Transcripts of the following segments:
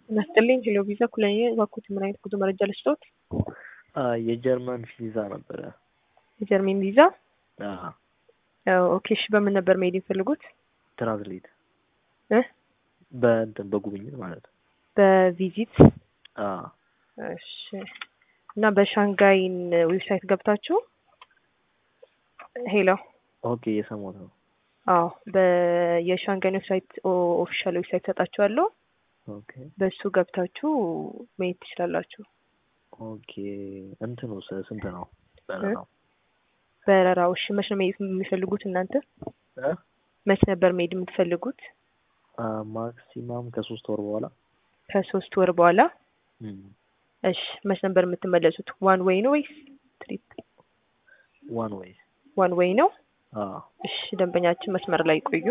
ናስጥልኝ ሄሎ ቪዛ ኩለኔ እባክዎት ምን አይነት ጉዞ መረጃ ልስጥዎት? የጀርመን ቪዛ ነበረ። የጀርመን ቪዛ ኦኬ። እሺ በምን ነበር መሄድ የሚፈልጉት? ትራንስሌት እ በእንትን በጉብኝት ማለት ነው። በቪዚት አዎ እሺ። እና በሻንጋይን ዌብሳይት ገብታችሁ ሄሎ ኦኬ እየሰማሁት ነው። አዎ በየሻንጋይን ዌብሳይት ኦፊሻል ዌብሳይት ሰጣችኋለሁ። ኦኬ በሱ ገብታችሁ መሄድ ትችላላችሁ። ኦኬ እንትኑ ስ- ስንት ነው በረራው? በረራው እሺ መች ነው መሄድ የሚፈልጉት እናንተ? እ? መች ነበር መሄድ የምትፈልጉት? አ ማክሲማም ከሶስት ወር በኋላ ከሶስት ወር በኋላ እም፣ እሺ መች ነበር የምትመለሱት? ዋን ዌይ ነው ወይስ ትሪፕ? ዋን ዌይ ዋን ዌይ ነው። አዎ እሺ ደንበኛችን መስመር ላይ ቆዩ።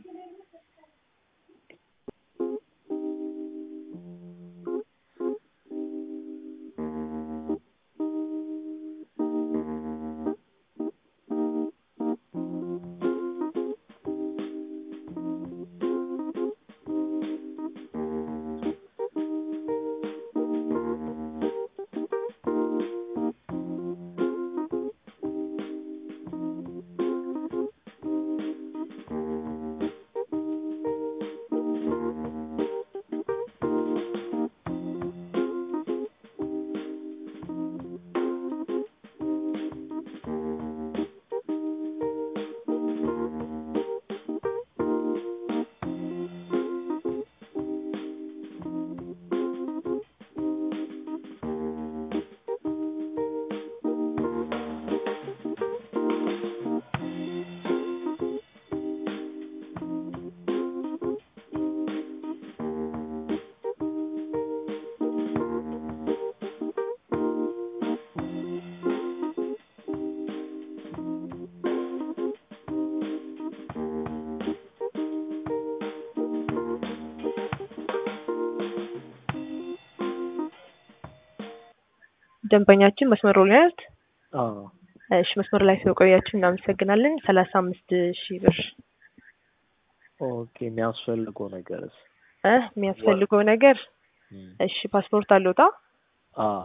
ደንበኛችን መስመሩ ላይ ናት። አዎ እሺ መስመር ላይ ስለቆያችሁ እናመሰግናለን። ሰላሳ አምስት ሺህ ብር ኦኬ የሚያስፈልገው ነገርስ? እ የሚያስፈልገው ነገር እም፣ እሺ ፓስፖርት አለዎታ? አዎ